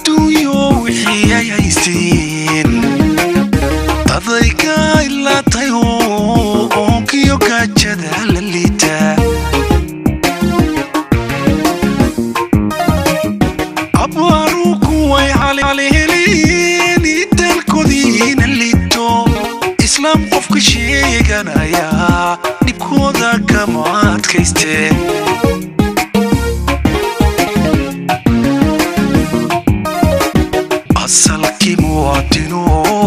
adduunyo wixii ay haysteen dadayga ilaatay oo oonkiyo gaajada la liita abaaru kuway caliheliin dalkoodiina liito islaam qofka sheeganaya dhibkooda kama adkaysteen asalkii muwaadino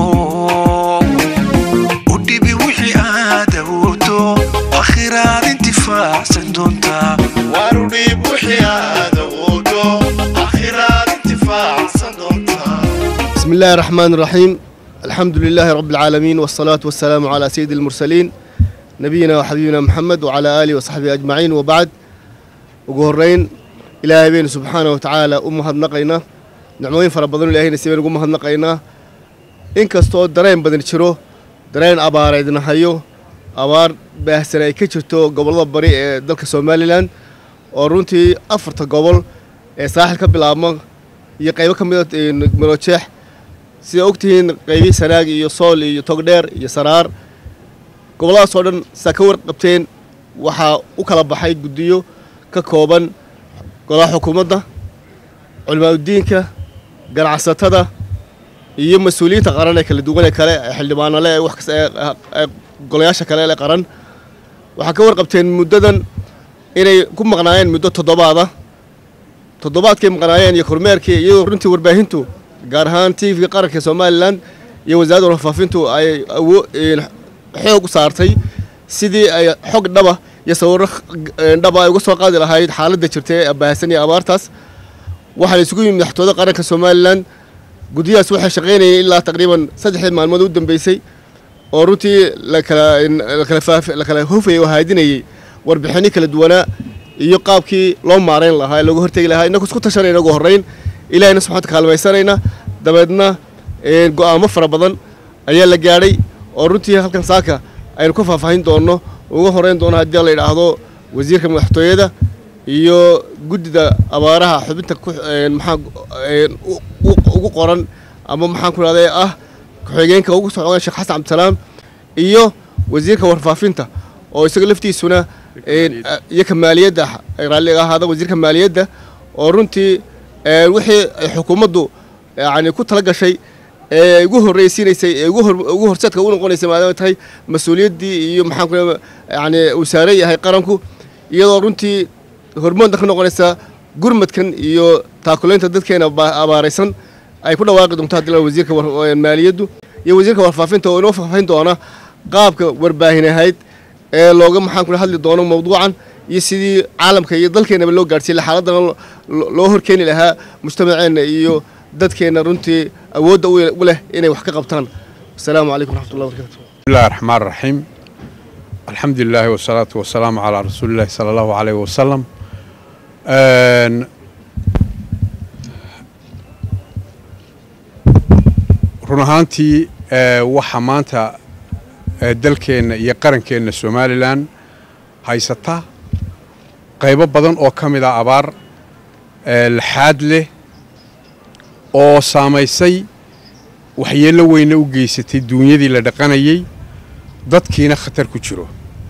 u dhibi wixii aad awoodo akhiraad intifaacsan doontaa warudhiib wixii aad awoodo akhiraad intifaacsan doontaa بسم الله الرحمن الرحيم الحمد لله رب العالمين والصلاة والسلام على سيد المرسلين نبينا وحبيبنا محمد وعلى آله وصحبه أجمعين وبعد وقهرين إلهي بين سبحانه وتعالى أمها نقينا نعموين فربضون إلهي نسيبين أمها نقينا إن كستو درين بدن شرو درين أبار إذن هايو أبار بأحسن أي كتشتو قبل الله بري دلك سومالي لان ورونتي أفرت قبل ساحل كبلا iyo qaybo ka mid a marojeex sida ogtihiin qaybihii sanaag iyo sool iyo togdheer iyo saraar gobolladaas oo dhan saa ka warqabteen waxaa u kala baxay guddiyo ka kooban golaha xukuumadda culimaadudiinka ganacsatada iyo mas-uuliyiinta qaran ee kala duwan ee kale ee xildhibaanale ee wax kasta ee golayaasha kale ee qaran waxaa ka warqabteen muddadan inay ku maqnaayeen muddo toddobaada toddobaadkay maqnaayeen iyo kormeerkii iyadoo runtii warbaahintu gaar ahaan t v qaranka somalilan iyo wasaaradda warfaafintu ay xoog u saartay sidii ay xog dhaba iyo sawirro dhaba ay uga soo qaadi lahayd xaaladda jirta ee baahsan iyo abaartaas waxaa la isugu yimid madaxtooyada qaranka somalilan guddiyahaas waxay shaqaynayeen ilaa taqriiban saddexdii maalmood u dambeysay oo runtii lakala hofayay oo haadinayay warbixinno kala duwanaa iyo qaabkii loo maarayn lahaa ee looga hortegi lahaa inagu isku tashanayna ugu horrayn ilahayna subxanta kaalmaysanayna dabeedna go'aamo fara badan ayaa la gaadhay oo runtii halkan saaka aynu ka faahfaahin doonno uga horeyn doono haddii la yidhaahdo wasiirka madaxtooyada iyo guddida abaaraha xubinta maxaa ugu qoran ama maxaan ku idhahday ah ku-xigeenka ugu socda sheekh xasan cabdisalaam iyo wasiirka warfaafinta oo isaga laftiisuna iyo ka maaliyadda raalliga ahaada wasiirka maaliyadda oo runtii wixii ay xukuumaddu yani ku tala gashay ee ugu horreysiinaysay ee ugu horseedka u noqonaysay maadaama tahay mas-uuliyaddii iyo maxaan ku yani uu saaran yahay qaranku iyadoo runtii hormoodna ka noqonaysa gurmadkan iyo taakulaynta dadkeena abaaraysan ay ku dhawaaqi doonto haddii la wasiirka maaliyaddu iyo wasiirka warfaafinta oo inoo faahfaahin doona qaabka warbaahin ahayd ee looga maxaan ku hadli doono mawduucan iyo sidii caalamka iyo dalkeenaba loo gaadhsiiya xaaladana loo horkeeni lahaa mujtamaceenna iyo dadkeenna runtii awoodda u leh inay wax ka qabtaan asalaamu calaykum raxmatullahi barakaatu بسم الله الرحمن الرحيم الحمد لله والصلاة والسلام على رسول الله صلى الله عليه وسلم آن، run ahaantii ee, waxa maanta ee, dalkeenna iyo qarankeenna somalilan haysata qaybo badan oo ka mid a abaar ee, laxaad leh oo saamaysay waxyeello weyna u geysatay duunyadii la dhaqanayey dadkiina khatar ku jiro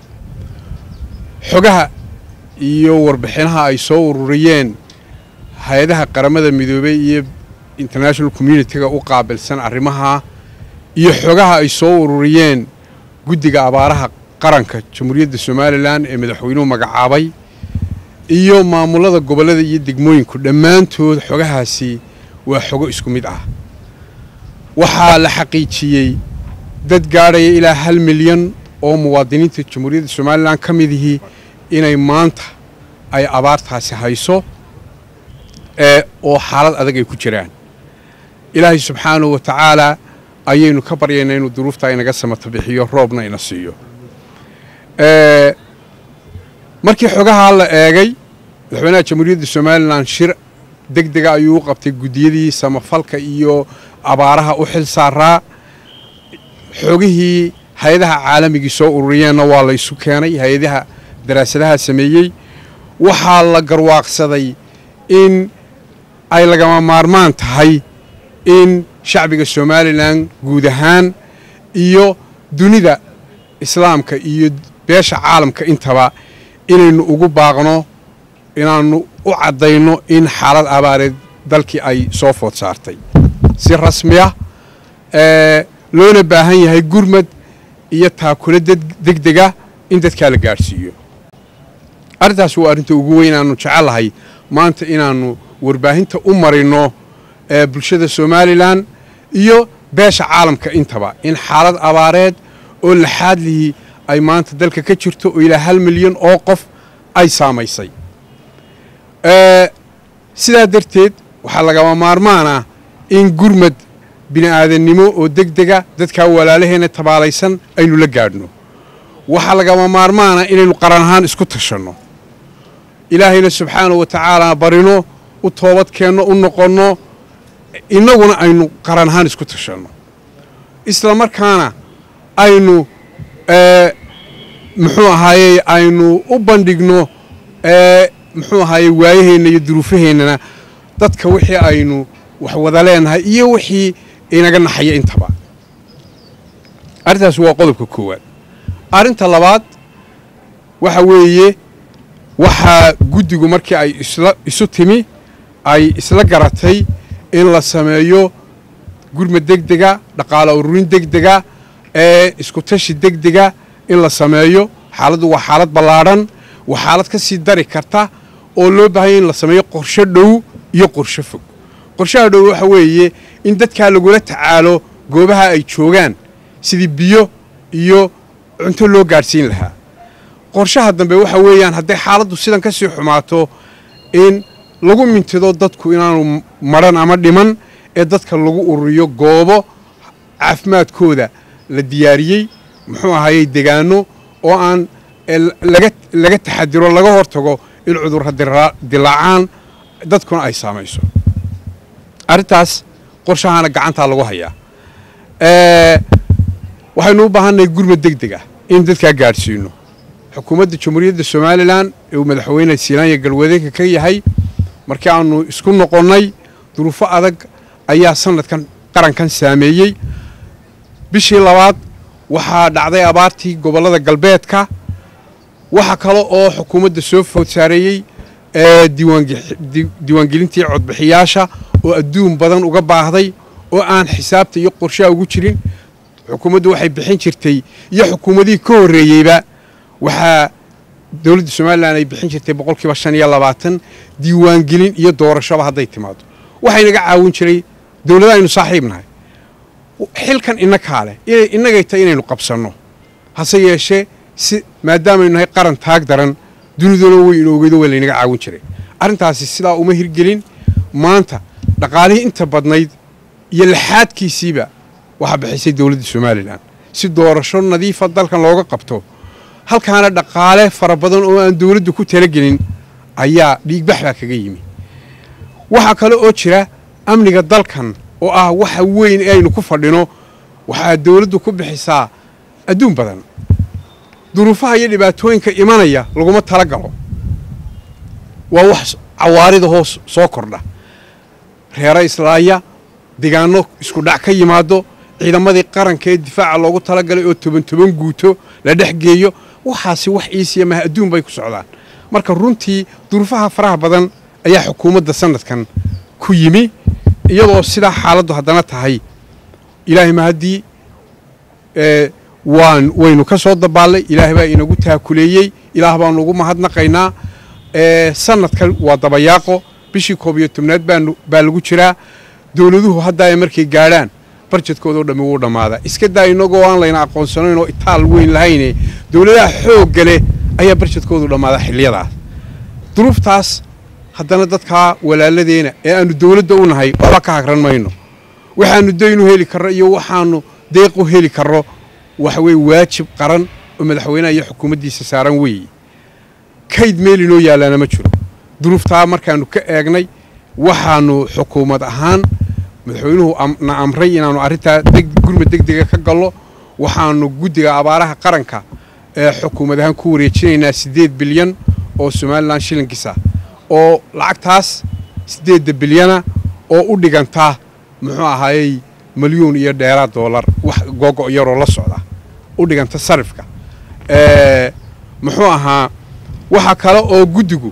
xogaha iyo warbixinaha ay soo ururiyeen hay-adaha qaramada midoobey iyo international communitiga u qaabilsan arrimaha iyo xogaha ay soo ururiyeen guddiga abaaraha qaranka jamhuuriyadda somalilan ee madaxweynuhu magacaabay iyo maamulada gobollada iyo degmooyinku dhammaantood xogahaasi waa xogo isku mid ah waxaa la xaqiijiyey dad gaadhaya ilaa hal milyan oo muwaadiniinta jamhuuriyadda somalilan ka midihii inay maanta ay abaartaasi hayso ee oo xaalad adag ay ku jiraan ilaahay subxaanahu wa tacaalaa ayaynu ka baryaynaa inuu duruuftaa inaga samata bixiyo roobna ina siiyo markii xogahaa la eegay madaxweynaha jamhuuriyadda somalilan shir deg dega ayuu u qabtay guddiyadii samafalka iyo abaaraha u xil saaraa xogihii hay-adaha caalamigii soo ururiyeenna waa la ysu keenay hay-adaha daraasadaha sameeyey waxaa la garwaaqsaday in ay lagama maarmaan tahay in shacbiga somalilan guud ahaan iyo dunida islaamka iyo beesha caalamka intaba inaynu ugu baaqno inaannu u caddayno in xaalad abaareed dalkii ay soo food saartay si rasmi ah loona baahan yahay gurmad iyo taakule degdega in dadkaa la gaadhsiiyo arrintaas waa arrinta ugu weyn aanu jecellahay maanta inaannu warbaahinta u marino bulshada somalilan iyo beesha caalamka intaba in xaalad abaareed oo laxaadlihii ay maanta dalka ka jirto oo ilaa hal milyan oo qof ay saamaysay sidaa darteed waxaa lagama maarmaan ah in gurmad bini'aadannimo oo degdega dadkaa walaalaheena tabaalaysan aynu la gaadhno waxaa lagama maarmaana inaynu qaran ahaan isku tashanno ilaahayna subxaanahu wa tacaala barino u toobad keenno u noqonno innaguna aynu qaran ahaan isku tashanno isla markaana aynu muxuu ahaayey aynu u bandhigno muxuu ahaayey waayaheenna iyo duruufaheennana dadka wixii aynu wax wada leenahay iyo wixii inaga naxaya intaba arrintaas waa qodobka koowaad arrinta labaad waxa weeye waxaa guddigu markii ay isla isu timi ay isla garatay in la sameeyo gurmad degdega dhaqaale ururin degdega ee isku tashi degdega in la sameeyo xaaladdu waa xaalad ballaadhan waa xaalad ka sii dari karta oo loo baahanya in la sameeyo qorsho dhow iyo qorsho fog qorshaha dhow waxa weeye in dadkaa lagula tacaalo goobaha ay joogaan sidii biyo iyo cunto loo gaadhsiin lahaa qorshaha dambe waxa weeyaan hadday xaaladdu sidan ka sii xumaato in lagu mintido dadku inaanu madhan ama dhiman ee dadka lagu ururiyo goobo caafimaadkooda la diyaariyey muxuu ahayey degaano oo aan laga taxadiro laga hortago in cudurra dilaacaan dadkuna ay saamayso arrintaas qorshahaana gacantaa lagu hayaa waxaynu u baahannahay gurmad degdeg ah in dadkaa gaadhsiino xukuumadda jamhuuriyadda somalilan ee uu madaxweyne siinaanya galwadeenka ka yahay markii aanu isku noqonnay duruufo adag ayaa sanadkan qarankan saameeyey bishii labaad waxaa dhacday abaartii gobollada galbeedka waxa kale oo xukuumadda soo food saareeyey diiwaangelintii codbixiyaasha oo adduun badan uga baahday oo aan xisaabta iyo qorshaha ugu jirin xukuumaddu waxay bixin jirtay iyo xukuumadihii ka horreeyeyba waxaa dowladda somalilan ay bixin jirtay boqolkiiba shan iyo labaatan diiwaangelin iyo doorashaba hadday timaado waxaynaga caawin jiray dowlada aynu saaxiib nahay xilkan innakaa leh innagay tahay inaynu qabsanno hase yeeshee si maadaamaynu nahay qaran taag daran duniduna way inoogeedo waa laynaga caawin jiray arrintaasi sidaa uma hirgelin maanta dhaqaalihii inta badnayd iyo laxaadkiisiiba waxaa bixisay dowladda somalilan si doorasho nadiifa dalkan looga qabto halkaana dhaqaale fara badan oo aan dowladdu ku talagelin ayaa dhiigbax baa kaga yimi waxaa kale oo jira amniga dalkan oo ah waxa weyn ee aynu ku fadhino waxaa dowladdu ku bixisaa adduun badan duruufaha iyo dhibaatooyinka imanaya laguma tala galo waa wax cawaarida hoos soo kordha reera islaaya degaano isku dhac ka yimaado ciidamadii qaranka ee difaaca loogu talagalay oo toban toban guuto la dhex geeyo waxaasi wax iisiya maha adduun bay ku socdaan marka runtii duruufaha faraha badan ayaa xukuumadda sanadkan ku yimi iyadoo sidaa xaaladdu haddana tahay ilaahay ma haddii waan waynu ka soo dabaallay ilaahay baa inagu taakuleeyey ilaah baanu ugu mahadnaqaynaa sanadkan waa dabayaaqo bishii koob iyo tobnaad baa lagu jiraa dowladuhu hadda ay markay gaadhaan barjedkoodao dhammi wuu dhammaadaa iska daa inagoo aan layna aqoonsanayn oo itaal weyn lahayne dowladaha xoogga leh ayaa barjedkoodu dhammaadaa xilliyadaas duruuftaas haddana dadkaa walaaladeena ee aannu dowladda u nahay waxba ka hagran mayno waxaannu daynu heli karro iyo waxaannu deequ heli karro waxa weye waajib qaran oo madaxweynaha iyo xukuumaddiisa saaran weeye kayd meel inoo yaalaana ma jiro duruuftaa markaannu ka eegnay waxaannu xukuumad ahaan madaxweynuhu na amray inaannu arrintaa gurmad degdega ka gallo waxaannu guddiga abaaraha qaranka ee xukuumad ahaan ku wareejinaynaa siddeed bilyan oo somalilan shilinkiisa oo lacagtaas siddeedda bilyana oo u dhiganta muxuu ahaayey milyuun iyo dheeraad doolar wax googo' yaroo la socda u dhiganta sarifka muxuu ahaa waxa kale oo guddigu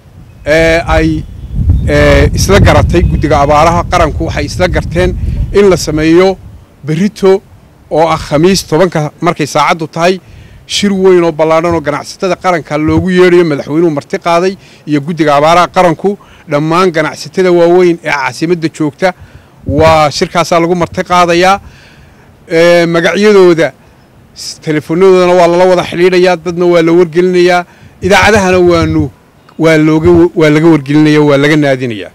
ay isla garatay guddiga abaaraha qaranku waxay isla garteen in la sameeyo berito oo ah khamiis tobanka markay saacaddu tahay shir weyn oo ballaadhan oo ganacsatada qaranka loogu yeedhayo madaxweynuhu marti qaaday iyo guddiga abaaraha qaranku dhammaan ganacsatada waaweyn ee caasimadda joogta waa shirkaasaa lagu marti qaadayaa magacyadooda telefonadoodana waa lala wada xidhiidhayaa dadna waa la wargelinayaa idaacadahana waanu waa looga waa laga wargelinaya waa laga naadinayaa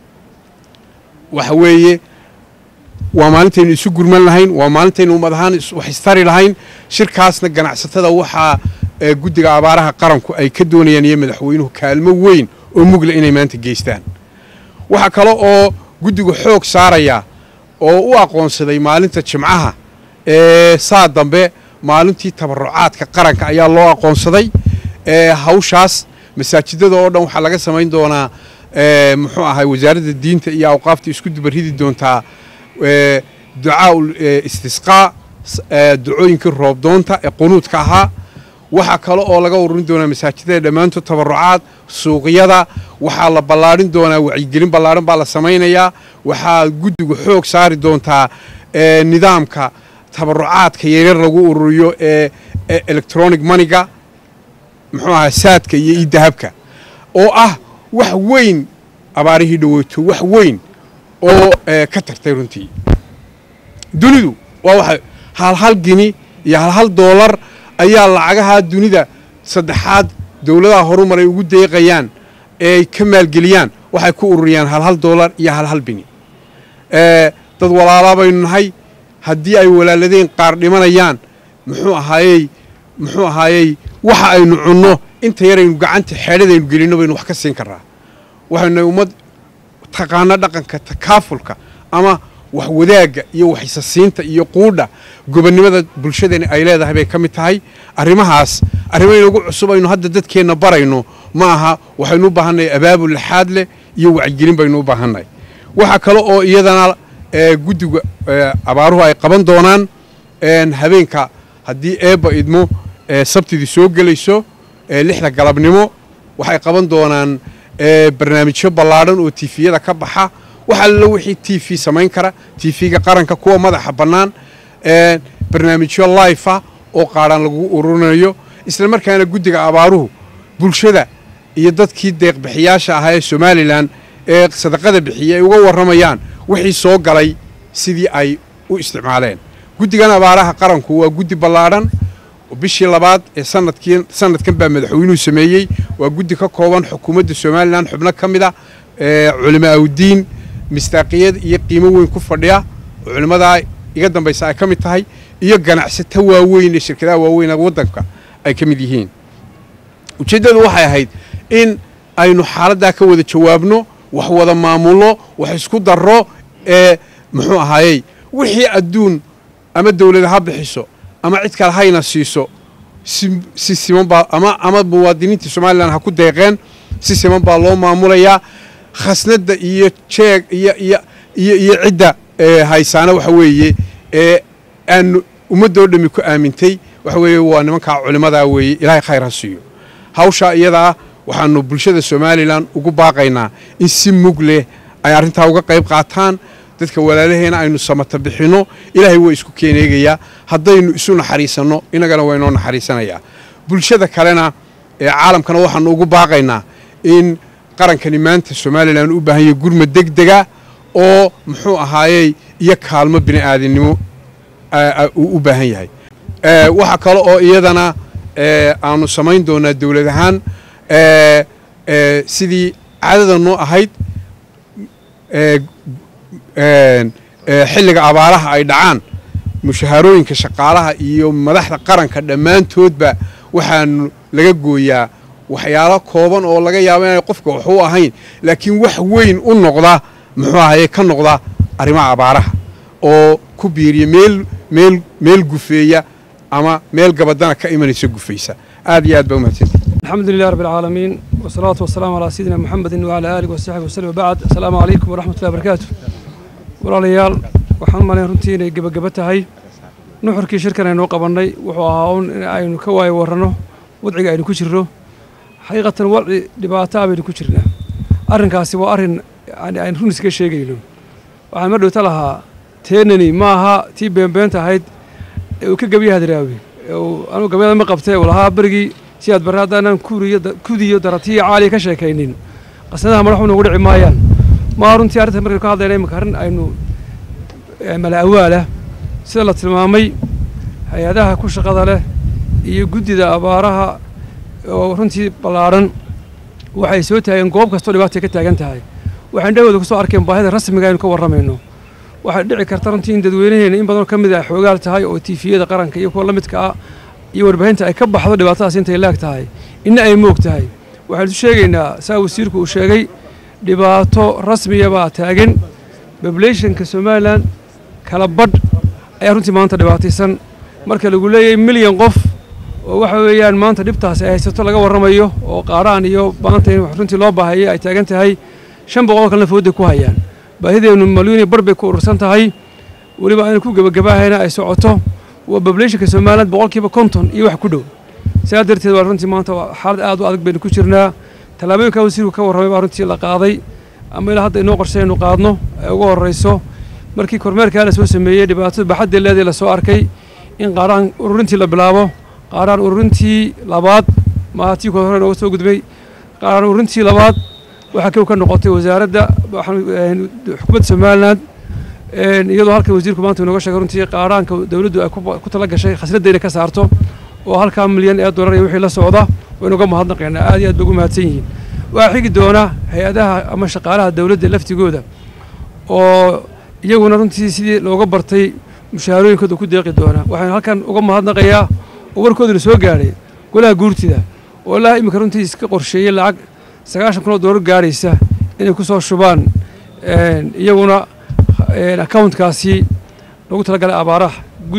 waxa weeye waa maalintaynu isu gurman lahayn waa maalintaynu ummad ahaan wax istari lahayn shirkaasna ganacsatada waxaa guddiga abaaraha qaranku ay ka doonayaan iyo madaxweynuhu kaalmo weyn oo mugla inay maanta geystaan waxaa kale oo guddigu xoog saarayaa oo u aqoonsaday maalinta jimcaha ee saa dambe maalintii tabarucaadka qaranka ayaa loo aqoonsaday hawshaas masaajidada oo dhan waxaa laga samayn doonaa muxuu ahay wasaaradda diinta iyo awqaafta isku dubarridi doontaa ducaa istisqaa ducooyinkii roobdoonta ee qunuudka ahaa waxaa kale oo laga ururin doonaa masaajidada dhammaantood tabarucaad suuqyada waxaa la ballaadhin doonaa wacyigelin ballaadhan baa la samaynayaa waxaa guddigu xoog saari doontaa nidaamka tabarucaadka yaryar lagu ururiyo ee electronic moneyga muxuu ahaa saadka iyo idahabka oo ah wax weyn abaarihii dhaweyto wax weyn oo ka tagtay runtii dunidu waa waxa halhal gini iyo halhal doolar ayaa lacagaha dunida saddexaad dowladaha horumaray ugu deeqayaan eeay ka maalgeliyaan waxay ku ururiyaan halhal doolar iyo halhal bini dad walaalaa baynu nahay haddii ay walaaladeen qaar dhimanayaan muxuu ahaayey muxuu ahaayey waxa aynu cunno inta yaraynu gacanta xeedhadaynu gelinno baynu wax ka siin karraa waxaynu nahay ummad taqaano dhaqanka takaafulka ama wax wadaagga iyo waxisasiinta iyo quudha gobonnimada bulshadani ay leedahay bay ka mid tahay arrimahaas arrimo inagu cusub aynu hadda dadkeenna barayno ma aha waxaynu u baahannahay abaabul laxaad leh iyo wacyigelin baynu u baahannahay waxaa kale oo iyadana guddiga abaaruhu ay qaban doonaan habeenka haddii eebba idmo sabtidii soo gelayso lixda galabnimo waxay qaban doonaan barnaamijyo ballaadhan oo tifiyada ka baxa wax allo wixii t v samayn kara tv-ga qaranka kuwa madaxa bannaan barnaamijyo life-ah oo qaadhaan lagu ururinayo isla markaana guddiga abaaruhu bulshada iyo dadkii deeqbixiyaasha ahaa ee somalilan ee sadaqada bixiya ay uga warramayaan wixii soo galay sidii ay u isticmaaleen guddigan abaaraha qaranku waa guddi ballaadhan bishii labaad ee sanadkii sanadkan baa madaxweynuhu sameeyey waa guddi ka kooban xukuumadda somalilan xubno ka mid a culimo awdiin mistaaqiyad iyo qiimo weyn ku fadhiya oo culimmadaa iga dambaysa ay ka mid tahay iyo ganacsato waaweyn ee shirkadaha waaweyn ee waddanka ay ka mid yihiin ujeeddadu waxay ahayd in aynu xaaladdaa ka wada jawaabno wax wada maamulno wax isku darro ee muxuu ahaayey wixii adduun ama dawlada ha bixiso ama cid kale hayna siiso si siman baa ama ama muwaadiniinta somalilan ha ku deeqeen si siman baa loo maamulayaa khasnadda iyo jeeg iyo iyo iyo iyo cidda haysaana waxa weeye ee aanu ummaddoo dhammi ku aamintay waxa weeye waa nimankaa culimmadaa weeye ilaahay khayr ha siiyo hawshaa iyadaa waxaanu bulshada somalilan ugu baaqaynaa in si mug leh ay arrintaa uga qayb qaataan dadka walaalaheena aynu samata bixinno ilaahay waa isku keeneegayaa haddaynu isu naxariisanno innagana waa inoo naxariisanayaa bulshada kalena ee caalamkana waxaanu ugu baaqaynaa in qarankani maanta somalilan u baahan yahay gurmad deg dega oo muxuu ahaayey iyo kaalmo bini aadannimo uu u baahan yahay waxaa kale oo iyadana aanu samayn doonaa dowlad ahaan sidii caadada noo ahayd xilliga abaaraha ay dhacaan mushahaarooyinka shaqaalaha iyo madaxda qaranka dhammaantoodba waxaanu laga gooyaa waxyaalo kooban oo laga yaabo inay qofka wax u ahayn laakiin wax weyn u noqda muxuu ahaye ka noqda arrimaha abaaraha oo ku biiriya meel meel meel gufeeya ama meel gabadana ka imanaysa gufaysa aad iyo aad baa umahadsanti الحمد لله رب العالمين والصلاة والسلام على سيدنا محمد وعلى آله وصحبه وسلم وبعد السلام عليكم ورحمة الله وبركاته walaalayaal waxaan u malayn runtii inay gebageba tahay nuxurkii shirkan aynoo qabannay wuxuu ahaa un in aynu ka waayo warranno wadciga aynu ku jirno xaqiiqatan wadci dhibaato ah baynu ku jirnaa arrinkaasi waa arrin yani aynu run iskaga sheegayno waxaan ma dhowta lahaa teenani ma aha tii beenbeenta ahayd ee uu ka gebiya hadraawi ee uu anugu gabyada ma qabtee uu lahaa berigii si aad barre haddaanan kuriyo kudiyo daratiyo caaliya ka sheekaynin qasnadaha madaxu nagu dhici maayaan maa runtii arrinta markaynu ka hadlayna imika arrin aynu mala awaalah sida la tilmaamay hay-adaha ku shaqada leh iyo guddida abaaraha oo runtii ballaadhan waxay soo taageen goob kastoo dhibaatay ka taagan tahay waxaan dhahooda ku soo arkeen baahida rasmiga aynu ka warramayno waxay dhici karta runtii in dadweynaheena in badanoo ka mid ah xoogaal tahay oo tiifiyada qaranka iyo kuwa la midka ah iyo warbaahinta ay ka baxdo dhibaatadaas intay laag tahay inna ay moog tahay waxaan isu sheegaynaa saa wasiirku uu sheegay dhibaato rasmiya baa taagan populationka somalilan kala badh ayaa runtii maanta dhibaataysan marka lagu leeyahay milyan qof oo waxa weeyaan maanta dhibtaas ay haysato laga warramayo oo qaaraan iyo maanta in runtii loo baahayay ay taagan tahay shan boqol kalena fooday ku hayaan baahideennu malyuuniya bar bay ku urursan tahay weliba aynu ku gebagabaahayna ay socoto waa populationka somaliland boqolkiiba konton iyo wax ku dhow saa darteed waa runtii maanta xaalad aad u adag baynu ku jirnaa tallaabooyinka wasiirku ka warramay baa runtii la qaaday ama ilaa hadda inoo qorshay aynu qaadno ee ugu horrayso markii kormeerkaa la soo sameeyey dhibaatada baxadda leedii la soo arkay in qaaraan ururintii la bilaabo qaaraan ururintii labaad maaha tii kood hore nooga soo gudbay qaaraan ururintii labaad waxaa kow ka noqotay wasaaradda xukuumadda somaliland iyadoo halkan wasiirku maanta inooga sheegay runtii qaaraanka dowladdu ay ku tala gashay khasnadda inay ka saarto oo halkaa milyan ee dollar iyo wixii la socda waynu uga mahadnaqaynaa aad iyo aad bay ugu mahadsan yihiin waxaa xigi doona hay-adaha ama shaqaalaha dowladda laftigooda oo iyaguna runtii sidii looga bartay mushaharooyinkooda ku deeqi doona waxaynu halkan uga mahadnaqayaa oo warkooduna soo gaadhay golaha guurtida oo ilaa iminka runtii iska qorsheeyey lacag sagaashan kun oo doolar gaadhaysa inay ku soo shubaan iyaguna accountkaasi lagu talagalay abaaraha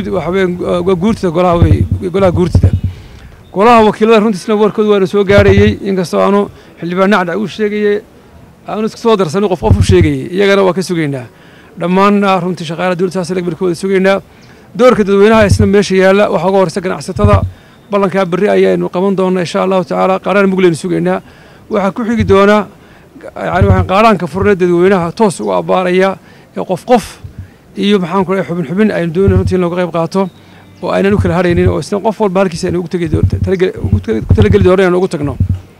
waa guurtida golaha wey golaha guurtida golaha wakiilada runtiisna warkooda waana soo gaarayey inkastoo aanu xildhibaan nacda uu sheegayey aanu iska soo darsanin qof qof u sheegayey iyagana waa ka sugaynaa dhammaanna runtii shaqaalaha dowladda saas barkooda sugaynaa doorka dadweynaha isna meesha yaalla waxaa uga horeysa ganacsatada ballankaa berri ayaynu qaban doonaa insha allahu tacaala qaaraan mugleynu sugaynaa waxaa ku xigi doona yani waxaan qaaraanka furna dadweynaha toos uga abbaaraya ee qof qof iyo maxaan ku xubin xubin aynu doonay runtii in looga qayb qaato oo aynan u kala haraynin oo isna qof walba halkiisa aynu ugu ku talageli doono inaan ugu tagno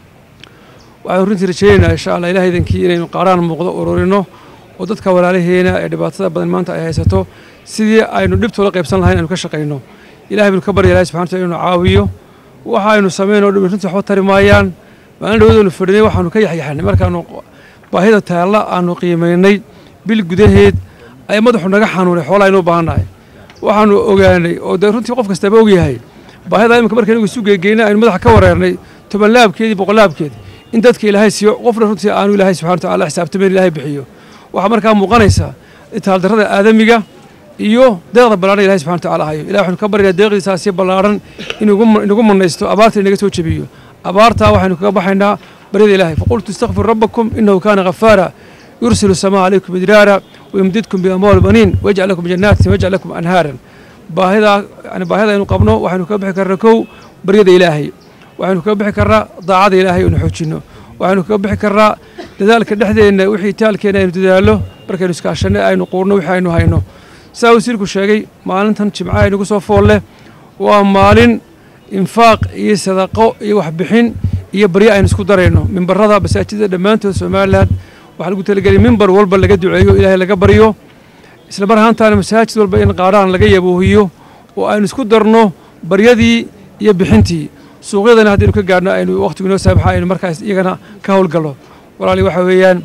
waxaan runtii rajeynaynaa insha allah ilaah idankii inaynu qaaraan muuqdo ururino oo dadka walaalaheena ee dhibaatada badan maanta ay haysato sidii aynu dhibtoola qaybsan lahayn aynu ka shaqayno ilahay baynu ka barya ilahi subxana wataala inuu caawiyo waxa aynu sameynoo dhan runtii waxba tari maayaan maalin dhawadoonu fadhinay waxaanu ka yaxyaxnay markaanu baahida taalla aanu qiimaynay bil gudaheed ay madaxu naga xanuunay xoolaa aynu u baahannahay waxaanu ogaanay oo dee runtii qof kastaba ogyahay baahida iminka markaynu isu geegeynay aynu madaxa ka wareernay toban laabkeedii boqol laabkeedi in dadka ilaahay siiyo qofna runtii aanu ilaahay subxana wataala xisaabtamayn ilaahay bixiyo waxaa markaa muuqanaysa itaaldarrada aadamiga iyo deeqda ballaadhan ilahay subxana wataala hayo ilahi waxaynu ka baryaynaa deeqdiisaasi ballaadhan inuu inagu mannaysto abaarta inaga soo jebiyo abaartaa waxaynu kaga baxaynaa baryada ilaahay faqultu istakfiru rabbakum inahu kaana ghafaara yursilu samaa calaykum idraara wayumdidkum biamwaal baniin wayajcal lakum jannaatin wayajcal lakum anhaaran baahidaa yani baahida aynu qabno waxaynu kaga bixi karnaa kow baryada ilaahay waxaynu kaga bixi karnaa daacada ilaahay inu xoojinno waxaynu kaga bixi karnaa dadaalka dhexdeenna wixii taalkeena aynu dadaallo markaynu iskaashanno aynu quurno wixii aynu hayno saa wasiirku sheegay maalintan jimcaha inagu soo fool leh waa maalin infaaq iyo sadaqo iyo waxbixin iyo baryo aynu isku darayno mimbarada masaajidda dhammaantood somalilan waxaa lagu talagelay mimbar walba laga duceeyo ilaahay laga baryo isla mar ahaantaana masaajid walba in qaaraan laga yaboohiyo oo aynu isku darno baryadii iyo bixintii suuqyadana haddaynu ka gaadhno aynu wakhtigu inoo saabaxa aynu markaas iyagana ka howlgallo walaali waxa weeyaan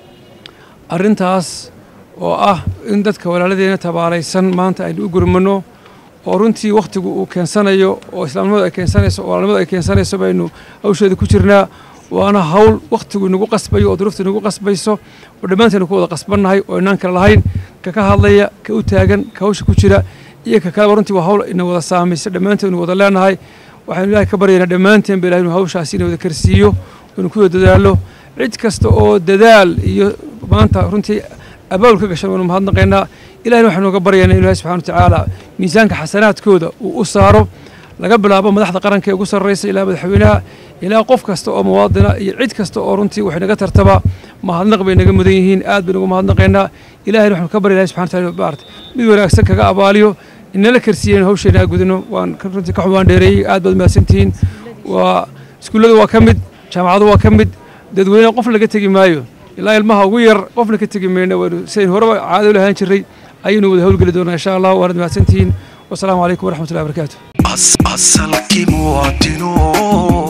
arrintaas oo ah in dadka walaaladeena tabaalaysan maanta aynu u gurmano oo runtii wakhtigu uu keensanayo oo islaamnimadu ay keensanayso oo walaalnimadu ay keensanayso baynu hawsheeda ku jirnaa waana hawl wakhtigu inagu qasbayo oo duruufta inagu qasbayso oo dhammaanteenu ku wada qasbannahay oo inaan kale lahayn ka ka hadlaya ka u taagan ka hawsha ku jira iyo ka kaleba runtii waa hawl ina wada saamaysa dhammaanteenu wada leenahay waxaynu ilaahay ka baryaynaa dhammaanteen ba ilahay inuu hawshaasi ina wada karsiiyo inuu ku dadaalo cid kasta oo dadaal iyo maanta runtii abaabul ka gashan waynu mahadnaqaynaa ilahina waxaynu uga baryaynaa ilahi subxana watacaala miisaanka xasanaadkooda uu u saaro laga bilaabo madaxda qaranka ee ugu sarraysa ilaa madaxweynaha ilaa qof kasta oo muwaadina iyo cid kasta oo runtii waxay naga tartaba mahadnaq bay naga mudan yihiin aad baynu ugu mahadnaqaynaa ilahina waxaynu ka barya ilahi subxana wataala maarata mid wanaagsan kaga abaaliyo inala karsiiyeen hawsheena aa gudano waan runtii ka xubaan dheereeyey aad baad mahadsantihiin waa iskuullada waa ka mid jaamacadu waa ka mid dadweyne qof laga tegi maayo ilaa ilmaha ugu yar qofna ka tegi mayno waynu sidayn horeba caado u lahaan jiray ayaynu wada howlgeli doonaa insha allah waanad mahadsantihiin wasalaamu calaykum waraxmatullahi wabarakaatu asalkii muwaadino